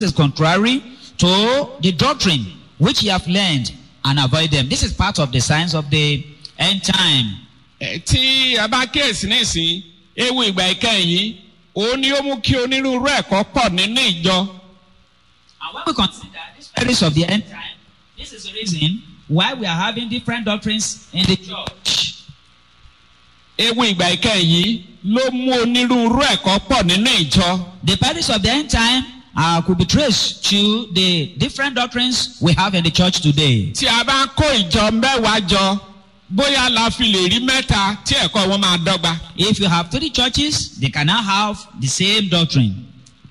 is contrary to the doctrine which ye have learned and avoid them. This is part of the signs of the end time. Ẹ, tí a bá kíyèsí nísìn ewu ìgbà ìkẹyìn yìí òun ni ó mú kí onírúurú ẹ̀kọ́ pọ̀ nínú ìjọ. And when we consider this periods of the end time, this is the reason why we are having different doctrines in the church. ewu ìgbà ìkẹyìn yìí ló mú onírúurú ẹ̀kọ́ pọ̀ nínú ìjọ. The periods of the end time uh, could be traced to the different doctrines we have in the church today. tí a bá kó ìjọ mẹ́wàá jọ bóyá la fi lè rí mẹ́ta tí ẹ̀kọ́ wọn máa dọ́gba. If you have three churches, they cannot have the same doctrine.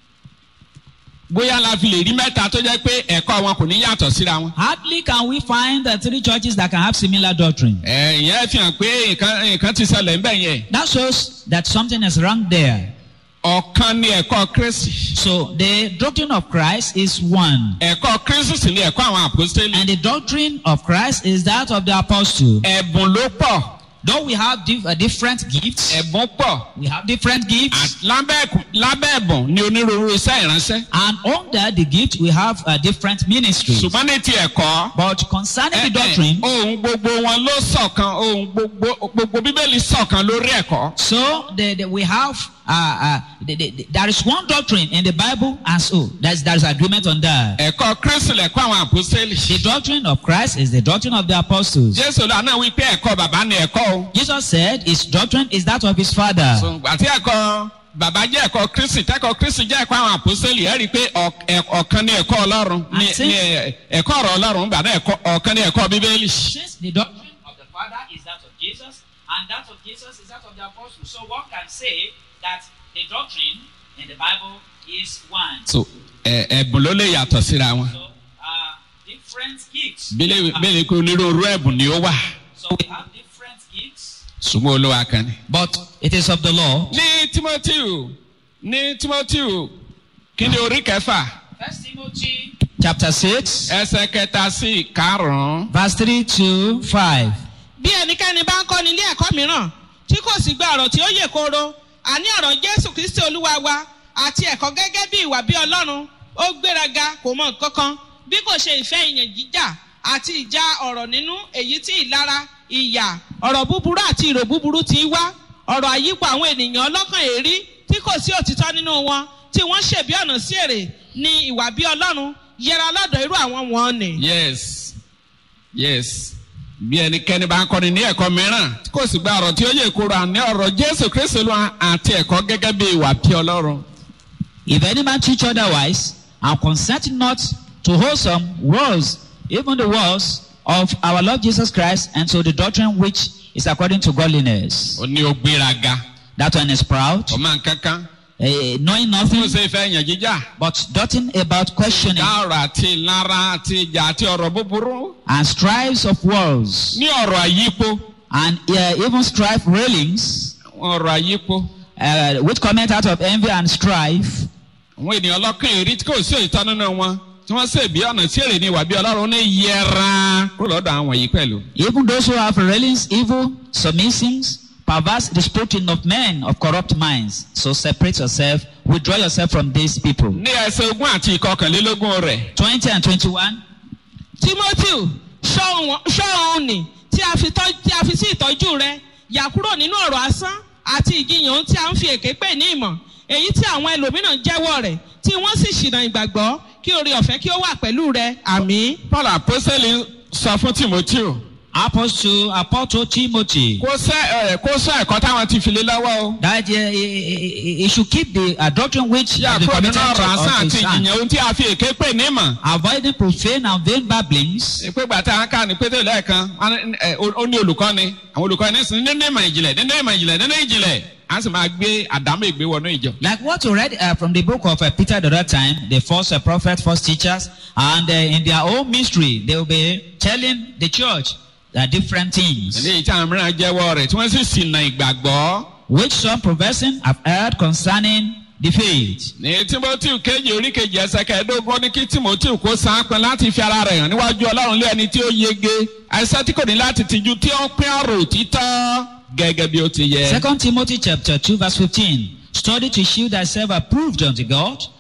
bóyá la fi lè rí mẹ́ta tó jẹ́ pé ẹ̀kọ́ wọn kò ní yàtọ̀ síra wọn. Hardly can we find the three churches that can have similar doctrine. ẹ ìyẹn fi hàn pé nǹkan nǹkan ti ṣẹlẹ̀ ń bẹ̀ yẹn. That shows that something is wrong there. ọ̀kan ni ẹ̀kọ́ kristi. So the doctrine of Christ is one. ẹ̀kọ́ kristi sì ni ẹ̀kọ́ àwọn àpòstélì. And the doctrine of Christ is that of the apostle. ẹ̀bùn ló pọ̀ Though we have dif- uh, different gifts, ẹ̀bùn pọ̀ we have different gifts, Àt- lábẹ́ ẹ̀kú- lábẹ́ ẹ̀bùn ni onírúurú iṣẹ́ ìránṣẹ́. and under the gift we have uh, different ministries. ṣùgbọ́n ní ti ẹ̀kọ́. But concerning ẹ- the ẹ, doctrine, ohun gbogbo wọn ló ṣọ̀kan ohun gbogbo gbogbo bíbélì ṣọ̀kan lórí ẹ̀kọ́. so the, the, we have uh, uh, the, the, the- there is one doctrine in the Bible, and so there's there's agreement on that. ẹ̀kọ́ kristi lẹ̀kọ́ àwọn àpòstélì. The doctrine of Christ is the doctrine of the apostles. jésù lánàá wípé ẹ̀kọ́ bàbá ni ẹ̀kọ́ o. Jesus said his doctrine is that of his father. So, àti ẹ̀kọ́ bàbá jẹ́ ẹ̀kọ́ kristi tẹ́kọ̀ kristi jẹ́ ẹ̀kọ́ àwọn àpòsílẹ̀ ẹ̀ rí i pé ọ̀- ẹ̀- ọ̀kan ní ẹ̀kọ́ ọlọ́run ní Àti- ní ẹ̀- ẹ̀kọ́ ọ̀rọ̀ ọlọ́run gbà náà ẹ̀kọ́ ọ̀kan ní ẹ̀kọ́ bíbélì. Since the doctrine of the Father is that of Jesus, and that of Jesus is that of the apostles, so one can say that the doctrine in the Bible is one. so ẹ̀- ẹ̀bùn ló lè yàtọ̀ síra wọn. So, uh, different gifts. bílẹ̀ bílẹ̀ kó onírúurú ẹ̀bùn ni ó wà So we have different gifts, ṣùgbọ́n olúwa kan ni. but it is of the Lord. ní timothy ní timothy kí ni orí kẹfà First Timothy chapter six, ẹsẹ̀ kẹta sí karùn-ún. verse three to five. bí ẹnikẹ́ni bá ń kọ́ ní ilé ẹ̀kọ́ mìíràn tí kò sì gba ọ̀rọ̀ tí ó yè kooro àní ọ̀rọ̀ jésù kristi olúwa wa àti ẹ̀kọ́ gẹ́gẹ́ bí ìwà bí ọlọ́run ó gbéraga kò mọ nǹkan kan bí kò ṣe ìfẹ́ ìyàn jíjà àti ìjà ọ̀rọ̀ nínú èyí tí ìlara ìyà ọ̀rọ̀ búburú àti ìrò búburú ti wá ọ̀rọ̀ àyípo àwọn ènìyàn ọlọ́kàn èrí tí kò sí òtítọ́ nínú wọn tí wọ́n ṣèbí ọ̀nà sí èrè ní ìwà bí ọlọ́run yẹra lọ́dọ̀ irú àwọn wọn nì. yes yes bí ẹnikẹ́ni bá ń kọ́ni ní ẹ̀kọ́ mìíràn tí kò sì gba ọ̀rọ̀ tí ó yẹ kóró àní ọ̀rọ̀ jésù kristu lọ àti ẹ̀kọ́ gẹ́gẹ́ bí ìwà bí ọlọ́run. If any man teach otherwise, and consent not to wholesome words, even the words of our Lord Jesus Christ, and to the doctrine which is according to godliness, ó ní o gbéraga that one is proud, ọmọ nkankan eh, knowing tí ó nothing, ṣe fẹ́ yàn jíjà but doting about questioning dá ọ̀rọ̀ àti ìlara àti ìjà àti ọ̀rọ̀ búburú and strives of words, ní ọ̀rọ̀ àyípo and uh, even strife railings, ọ̀rọ̀ àyípo uh, which comment out of envy and strife, àwọn ènìyàn ọlọ́kàn èrí tí kò sí òyìnbó nínú wọn tí wọ́n ṣe bí ọ̀nà tí èrè ní ìwà bí ọlọ́run ní yẹra kúrò lọ́dọ̀ àwọn yìí pẹ̀lú. even those who have railings, evil, submissives, perverse disputing of men of corrupt minds. So separate yourself, withdraw yourself from these people. ní ẹsẹ̀ ogún àti ìkọkànlélógún rẹ̀ 20 and 21. timothy ṣọ́ọ̀hún ni tí a fi tọ́- tí a fi sí ìtọ́jú rẹ yà kúrò nínú ọ̀rọ̀ asán àti ìjiyàn tí a ń fi èké pè ní ìmọ̀ èyí tí àwọn ẹlòmíràn jẹ́wọ́ rẹ̀ tí wọ́n sì ṣìnà ìgbàgbọ́ kí oore ọ̀fẹ́ kí ó wà pẹ̀lú rẹ àmì. paul apostoli sọ fún timothy Apostle, Apostle Timothy. kó sẹ́ ẹ̀ kó sọ ẹ̀kọ́ táwọn ti fi lé lọ́wọ́ o. That uh, he, he should keep the uh, doctrine which yà has been kúrò nínú committed ọ̀rọ̀ to asán of àti his hand. ìjìyàn ohun tí a fi èké pè ní ìmọ̀. Avoiding profane and vain babblings. pé gbàtà àwọn ká ní pété lẹ́ẹ̀kan wọn ní, ẹ, ó ó ní olùkọ́ ni àwọn olùkọ́ ní sìn nínú ìmọ̀ ìjìnlẹ̀ nínú ìmọ̀ ìjìnlẹ̀ nínú ìjìnlẹ̀ a sì máa gbé àdámọ̀ ìgbé wọnú ìjọ. Like what we read uh, from the book of uh, Peter the other time, the first uh, prophet, first teachers, and uh, in their own mystery, they will be telling the church uh, different things, eléyìí tí àwọn mìíràn jẹ́wọ́ rẹ̀ tí wọ́n sì ṣìnà ìgbàgbọ́. which some professing have heard concerning the faith. ní timothy kejì orí kejì ẹsẹ̀ kẹẹ̀ẹ́dógún ní kí timothy kó sáńpẹ́ láti fi ara rẹ̀ hàn níwájú ọlọ́run lé ẹni tí ó yege àìsàn tí kò ní láti tìjú tí ó ń pín ọ̀rọ̀ òtítọ́ gẹ́gẹ́ bí ó ti yẹ. Second Timothy chapter 2 verse 15. Study to shew thyself approved unto God,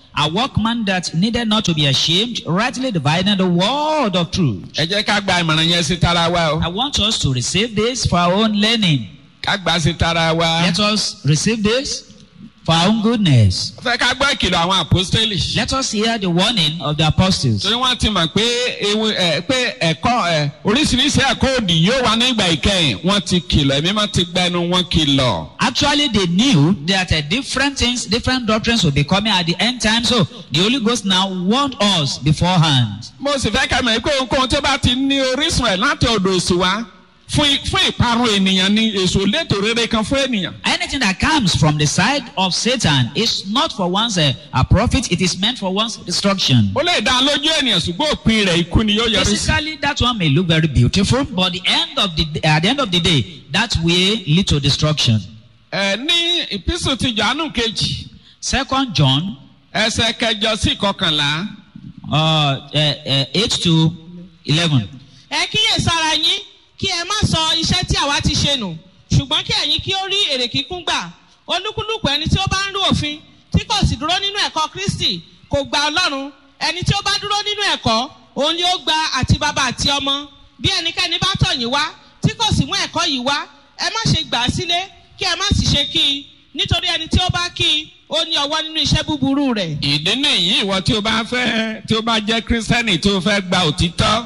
a workman that needed not to be ashamed, rightly dividing the word of truth. ẹ jẹ́ ká gba ìmọ̀ràn yẹn sí tara wa o I want us to receive this for our own learning. ká gbà sí tara wa. Let us receive this for our own goodness. fẹ́ ká gbọ́ ìkìlọ̀ àwọn àpọ́stélì. Let us hear the warning of the apostles. torí wọ́n ti mọ̀ pé ewu ẹ̀ pé ẹ̀kọ́ ẹ̀ oríṣiríṣi ẹ̀kọ́ òdì yóò wá nígbà ìkẹyìn wọ́n ti kìlọ̀ ẹ̀mí máa ti gba ẹnu wọn kìlọ̀. Actually, they knew that uh, different things, different doctrines will be coming at the end time. So the Holy Ghost now warned us beforehand. mo sì fẹ́ ká mọ̀ pé ohunkóhun tó bá ti ní orísun ẹ̀ láti ọ̀dọ̀ òsì wá fún i- fún ìparun ènìyàn ni èso létò rere kan fún ènìyàn. Anything that comes from the side of Satan is not for one's uh, a profit, it is meant for one's destruction. ó lè dá lójú ènìyàn ṣùgbọ́n òpin rẹ̀ ikú ni yóò yọrí sí. Physically, that one may look very beautiful, but the end of the at the end of the day, that will lead to destruction. ẹ ní ìpísù ti jọ̀ánù kejì Second John ẹsẹ̀ kẹjọ sí ìkọkànlá. uh, uh, uh, eight to eleven. ẹ kíyè sára yín kí ẹ má sọ iṣẹ́ tí àwa ti ṣe nù ṣùgbọ́n kí ẹ̀yin kí ó rí èrè kíkún gbà olúkúlùkù ẹni tí ó bá ń rú òfin tí kò sì dúró nínú ẹ̀kọ́ kristi kò gba ọlọ́run ẹni tí ó bá dúró nínú ẹ̀kọ́ òun ni ó gba àti bàbá àti ọmọ bí ẹnikẹ́ni bá tọ̀ yín wá tí kò sì mú ẹ̀kọ́ yìí wá ẹ má ṣe gbà á sílé kí ẹ má sì ṣe kí i nítorí ẹni tí ó bá kí i ó ní ọwọ́ nínú iṣẹ́ búburú rẹ̀. ìdí nìyí ìwọ tí o bá fẹ́ tí o bá jẹ́ kírísítẹ́nì tí o fẹ́ gba òtítọ́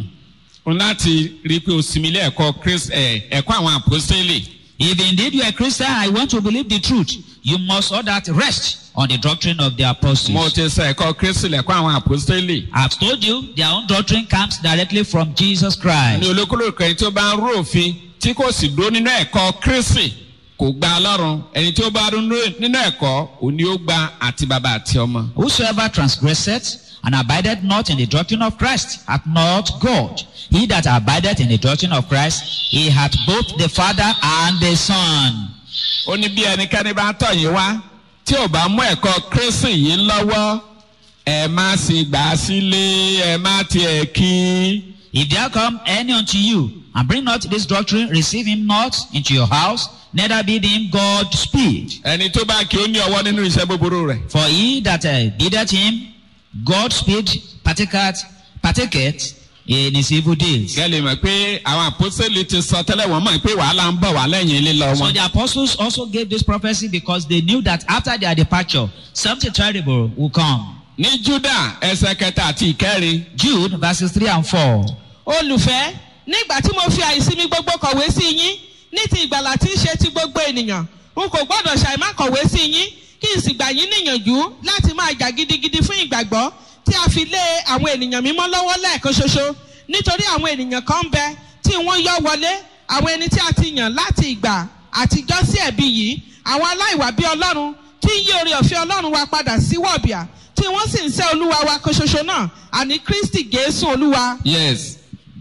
o láti rí i pé o sinmi ilé ẹ̀kọ́ Krist- ẹ̀, ẹ̀kọ́ àwọn àpòsílẹ̀. If indeed you are a Christian, I want to believe the truth. You must all that rest on the doctrine of the mo apostles. ti sọ ẹ̀kọ́ Kristi lẹ̀kọ́ àwọn àpòsílẹ̀. I've told you their own doctrine comes directly from Jesus ní Christ. olúkúlùkù ẹni tí ó bá ń rú òfin tí kò sì dúró nínú ẹ̀kọ́ Kristi kò gba ọlọ́run ẹni tí ó bá dúró nínú ẹ̀kọ́ òní ó gba àti bàbá àti ọmọ. Whosoever transgresseth and abideth not in the doctrine of Christ hath not God. He that abideth in the doctrine of Christ, he hath both the Father and the Son. ó ní bí ẹnikẹ́ni bá tọ̀ yín wá tí ò bá mú ẹ̀kọ́ Kristi yìí lọ́wọ́ ẹ má sì gbà á sílé ẹ má tiẹ̀ kí. If there come any unto you and bring not this doctrine, receive him not into your house, neither bid him God speed. ẹni tó bá kí ó ní ọwọ́ nínú iṣẹ́ búburú rẹ̀. For he that uh, biddeth him, God speed partaketh, partaketh in his evil deeds. gẹ́lẹ́ mọ̀ pé àwọn àpọ́sẹ̀lì ti sọ tẹ́lẹ̀ wọ́n mọ̀ pé wàhálà ń bọ̀ wá lẹ́yìn lílọ So wọn. the apostles also gave this prophecy because they knew that after their departure, something terrible will come. ní Júdà ẹsẹ̀ kẹta àti ìkẹrin Jude verses 3 and 4. olùfẹ́ nígbà tí mo fi àìsinmi gbogbo kọ̀wé sí yín ní ti ìgbàlà tí ń ṣe ti gbogbo ènìyàn n kò gbọ́dọ̀ ṣàìmá kọ̀wé sí yín kí n sì gbà yín níyànjú láti máa jà gidigidi fún ìgbàgbọ́ tí a fi lé àwọn ènìyàn mímọ́ lọ́wọ́ lẹ́ẹ̀kan ṣoṣo nítorí àwọn ènìyàn kan ń bẹ tí wọ́n yọ wọlé àwọn ẹni tí a ti yàn láti ìgbà àtijọ́ sí ẹ̀bi yìí àwọn aláìwà bí ọlọ́run tí ń yí oore ọ̀fẹ́ ọlọ́run wa padà sí wọ̀bìà tí wọ́n sì ń sẹ́ olúwa wa kan ṣoṣo náà àní kristi jésù olúwa yes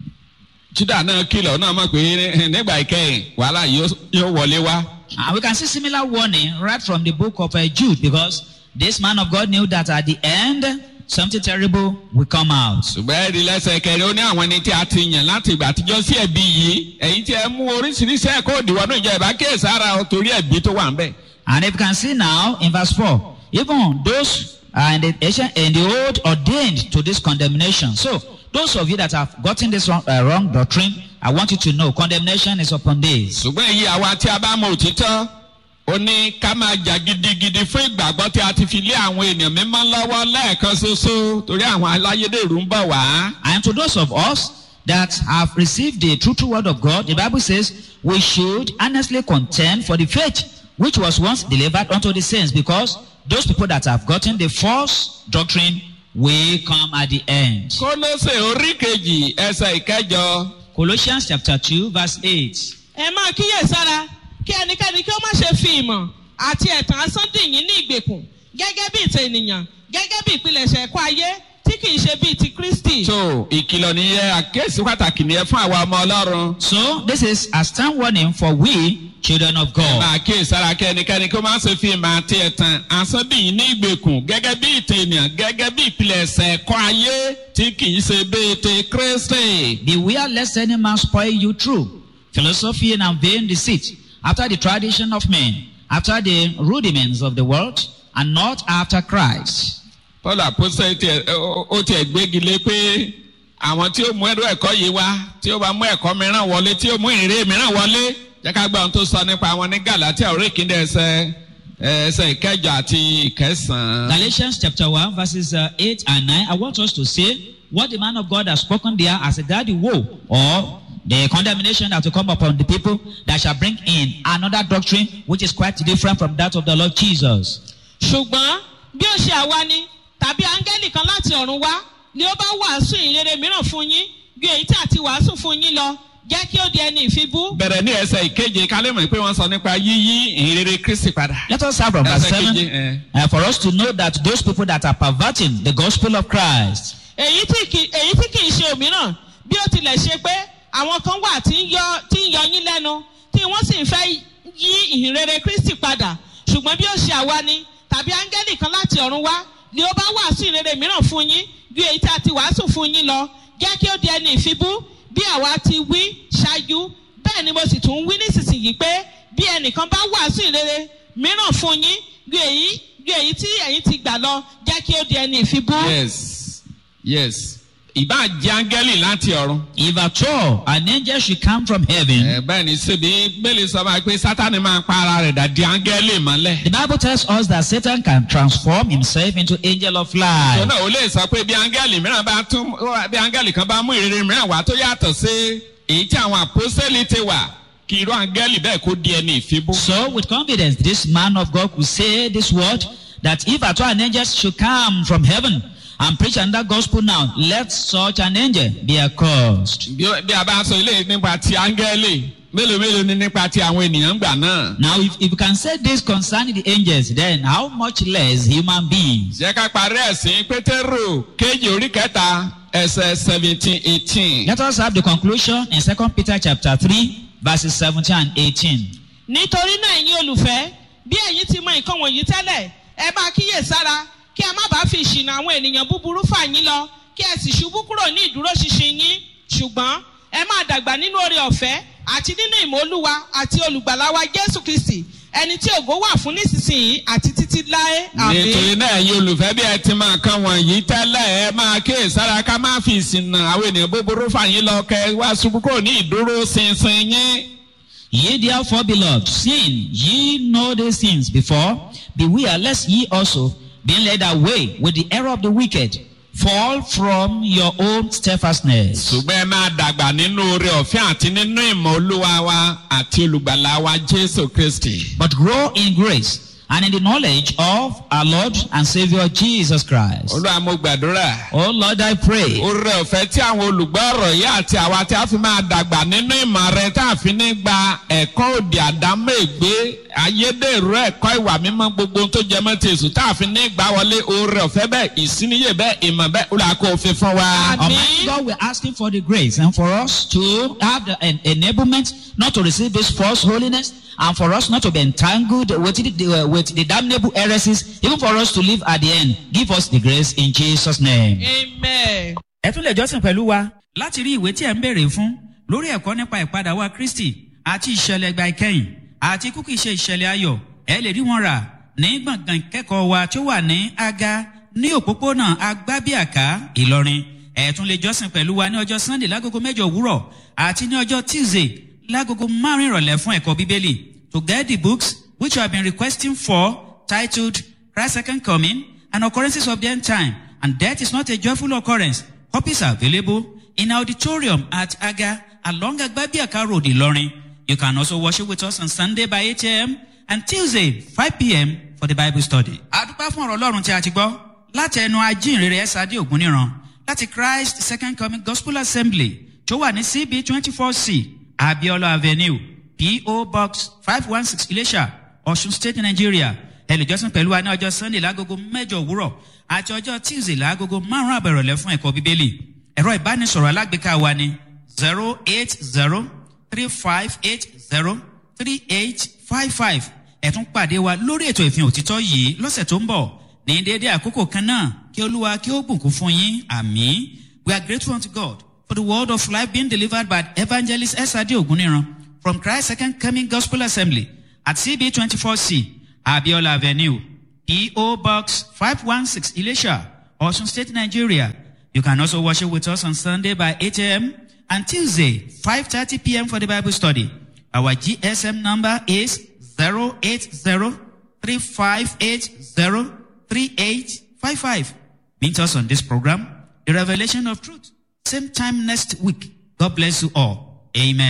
Júdà náà kìlọ̀ náà mọ̀ pé nígbà ìkẹyìn wàhálà yóò yóò wọlé wá. And we can see similar warning right from the book of uh, Jude because this man of God knew that at the end, something terrible will come out. ṣùgbọ́n ẹ̀rí lẹ́sẹ̀ kẹrin ó ní àwọn ẹni tí a ti yàn láti ìgbà àtijọ́ sí ẹ̀bi yìí ẹ̀yin tí ẹ mú oríṣiríṣi ẹ̀kọ́ òdìwọ́ náà ìjọba kíyèsí ara ọ torí ẹ̀bi tó wà ń bẹ̀. And if you can see now in verse 4, even those uh, in, the ancient, in the old ordained to this condemnation. So, those of you that have gotten this wrong, uh, wrong doctrine, I want you to know condemnation is upon this. ṣùgbọ́n èyí àwa tí a bá mọ òtítọ́ ó ní ká máa jà gidigidi fún ìgbàgbọ́ tí a ti fi lé àwọn ènìyàn mímọ́ lọ́wọ́ lẹ́ẹ̀kan ṣoṣo torí àwọn aláyédèrú ń bọ̀ wá. And to those of us that have received the true, true word of God, the Bible says we should earnestly contend for the faith which was once delivered unto the saints, because those people that have gotten the false doctrine will come at the end. kólóṣè orí kejì ẹsẹ̀ ìkẹjọ Colossians chapter 2, verse 8. ẹ máa kíyèsára kí ẹnikẹ́ni kí ó má ṣe fi ìmọ̀ àti ẹ̀tàn asán dì yín ní ìgbèkùn gẹ́gẹ́ bí ìtàn ènìyàn gẹ́gẹ́ bí ìpilẹ̀ṣẹ̀ ẹ̀kọ́ ayé tí kì í ṣe bíi ti kristi. so ìkìlọ̀ nìyẹn àkéésí pàtàkì nìyẹn fún àwa ọmọ ọlọ́run. So, this is a stern warning for we, children of God. máa kíyèsára kí ẹnikẹ́ni kó má ṣe fi ìmọ̀ àti ẹ̀tàn asọ́bìyìn ní ìgbèkùn gẹ́gẹ́ bí ìtàn ènìyàn gẹ́gẹ́ bí ìpilẹ̀ṣẹ̀ ẹ̀kọ́ ayé tí kì í ṣe bíi ti Kristi. Beware lest any man spoil you through philosophy and vain deceit, after the tradition of men, after the rudiments of the world, and not after Christ. paul apostol tiẹ̀ ó- ó tiẹ̀ gbégi lé pé àwọn tí ó mú ẹrú ẹ̀kọ́ yìí wá tí ó bá mú ẹ̀kọ́ mìíràn wọlé tí ó mú ìrè mìíràn wọlé jẹ́ ká gbọ́ ohun tó sọ nípa àwọn ní galatia orí ìkíndé ẹsẹ̀ ẹsẹ̀ ìkẹjọ àti ìkẹsàn-án. Galatians chapter 1, verses uh, 8 and 9. I want us to say what the man of God has spoken there as a daddy woe or the condemnation that will come upon the people that shall bring in another doctrine which is quite different from that of the Lord Jesus. ṣùgbọ́n bí ó ṣe àwa ni tàbí áńgẹ́lì kan láti ọ̀run wá ni ó bá wàásù ìrere mìíràn fún yín ju èyí tí àti wàásù fún yín lọ jẹ́ kí ó di ẹni ìfibú. bẹ̀rẹ̀ ní ẹsẹ̀ ìkeje ká lè mọ̀ pé wọ́n sọ nípa yíyí ìrere kristi padà. Let us start from verse Ẹsẹ̀ 7 keje, eh. uh, for us to know that those people that are perverting the gospel of Christ, èyí tí kì èyí tí kì í ṣe òmíràn bí ó tilẹ̀ ṣe pé àwọn kan wà tí ń yọ tí ń yọ yín lẹ́nu tí wọ́n sì ń fẹ́ yí ìhìnrere kristi padà ṣùgbọ́n bí ó ṣe àwa ni tàbí áńgẹ́lì kan láti ọ̀run wá ni ó bá wàásù ìrere mìíràn fún yín ju èyí tí a ti wàásù fún yín lọ jẹ́ kí ó di ẹni ìfibú bí àwa ti wí ṣáájú bẹ́ẹ̀ ni mo sì tún wí nísinsìnyí pé bí ẹnìkan bá wàásù ìrere mìíràn fún yín ju èyí ju èyí tí ẹ̀yin ti gbà lọ jẹ́ kí ó di ẹni ìfibú. yes yes ìbá jẹ́ áńgẹ́lì láti ọ̀run. if at all an angel should come from heaven, ẹ bẹ́ẹ̀ ni síbi bẹ́ẹ̀lì sọ máa pé sátani máa pa ara rẹ̀ dà di áńgẹ́lì mọ́lẹ̀. the Bible tells us that Satan can transform himself into angel of light. tọ́nà ò lè sọ pé bí áńgẹ́lì mìíràn bá tún bí áńgẹ́lì kan bá mú ìrere mìíràn wá tó yàtọ̀ sí èyí tí àwọn àpọ́sẹ́lì ti wà kí irú áńgẹ́lì bẹ́ẹ̀ kó di ẹni ìfibú. So, with confidence, this man of God could say this word that if at all an angel should come from heaven and preach another gospel now, let such an angel be accursed. bí ó- bí a bá sọ ilé nípa ti áńgẹ́lì mélòó mélòó ni nípa ti àwọn ènìyàn gbà náà. Now, if, if you can say this concerning the angels, then how much less human beings? jẹ́ ká parí ẹ̀sìn pétérù kéjì orí kẹta ẹsẹ̀ seventeen eighteen. Let us have the conclusion in 2 Peter chapter 3, verses 17 and 18. nítorí náà ẹ̀yin olùfẹ́ bí ẹ̀yin ti mọ nǹkan wọ̀nyí tẹ́lẹ̀ ẹ máa kíyè sára kí ẹ má bàa fi ìṣìnà àwọn ènìyàn búburú fà yín lọ kí ẹ sì ṣubú kúrò ní ìdúróṣinṣin yín ṣùgbọ́n ẹ máa dàgbà nínú oore ọ̀fẹ́ àti nínú ìmọ̀ olúwa àti olùgbàlà wa jésù kristi ẹni tí ògo wà fún nísinsìnyí àti títí láé nítorí àmì. náà ẹ̀yin olùfẹ́ bí ẹ ti máa kan wọ̀nyí tẹ́lẹ̀ ẹ máa kíyè sára ká má fi ìsìnà àwọn ènìyàn búburú fà yín lọ kẹ wá ṣubú kúrò ní ìdúró ṣinṣin yín. Ye therefore, beloved, seeing ye know these things before, beware lest ye also, being led away with the error of the wicked, fall from your own steadfastness. ṣùgbọ́n ẹ máa dàgbà nínú oore ọ̀fẹ́ àti nínú ìmọ̀ olúwa wa àti olùgbàlà wa jésù kristi. But grow in grace and in the knowledge of our Lord and Savior Jesus Christ. olúwa mo gbàdúrà. Oh Lord, I pray oore ọ̀fẹ́ tí àwọn olùgbọ́ ọ̀rọ̀ yìí àti àwa tí a fi máa dàgbà nínú ìmọ̀ rẹ tá a fi ní gba ẹ̀kọ́ òdì àdámọ́ ègbé ayédèrú ẹ̀kọ́ ìwà mímọ́ gbogbo ohun tó jẹ mọ́ ti èsù tá a fi ní gbà wọlé oore ọ̀fẹ́ bẹ́ẹ̀ ìsíníyè bẹ́ẹ̀ ìmọ̀ bẹ́ẹ̀ olùwà kò fi fún wa. Àmín. Almighty God, we're asking for the grace and for us to have the en- enablement not to receive this false holiness and for us not to be entangled with the, uh, with the damnable heresies, even for us to live at the end. Give us the grace in Jesus' name. amen. ẹ tún lè jọ́sìn pẹ̀lú wa láti rí ìwé tí ẹ̀ ń béèrè fún lórí ẹ̀kọ́ nípa ìpadà wa kristi àti ìṣẹ̀lẹ̀ ìgbà ìkẹyìn àti kúkì ṣe ìṣẹ̀lẹ̀ ayọ̀ ẹ lè rí wọn rà ní gbọ̀ngàn ìkẹ́kọ̀ọ́ wa tó wà ní aga ní òpópónà agbábíàká ìlọrin ẹ tún lè jọ́sìn pẹ̀lú wa ní ọjọ́ sunday lágogo mẹ́jọ òwúrọ̀ àti ní ọjọ́ tuesday lágogo márùn ìrọ̀lẹ́ fún ẹ̀kọ́ bíbélì to get the books which you have been requesting for titled christ's second coming and occurrences of the end time and death is not a joyful occurrence Copies are available in auditorium at Aga along Agbabiaka Road, Ilorin. You can also worship with us on Sunday by 8 a.m. and Tuesday 5 p.m. for the Bible study. Àdúpẹ́ fún ọ̀rọ̀ Ọlọ́run tí a ti gbọ́ láti ẹnu ajínrere Ẹ́sàdé Ògúnníran láti Christ Second Coming Gospel Assembly tó wà ní CB twenty four C Abiola Avenue P.O. Box five one six Ilesha Ọ̀ṣun State Nigeria ẹlẹ́jọ́sìn pẹ̀lú wa ní ọjọ́ sunday lágogo mẹ́jọ òwúrọ̀ àti ọjọ́ tuesday lágogo márùn-ún àbẹ̀rọ̀lẹ́ fún ẹ̀kọ́ bíbélì ẹ̀rọ ìbánisọ̀rọ̀ alágbèéká wa ni zero eight zero three five eight zero three eight five five ẹ̀tún pàdé wa lórí ètò ìfihàn òtítọ́ yìí lọ́sẹ̀ tó ń bọ̀ ní déédéé àkókò kan náà kí olúwa kí ó bùkún fún yín àmì we are grateful unto god for the word of life being delivered by evangelist esade oguniran from christ second coming gospel assembly at cb twenty four c Abiola Avenue, P.O. Box 516 Ilesha, Ocean State, Nigeria. You can also worship with us on Sunday by 8 a.m. and Tuesday, 5.30 p.m. for the Bible study. Our GSM number is 080-3580-3855. Meet us on this program, The Revelation of Truth. Same time next week. God bless you all. Amen.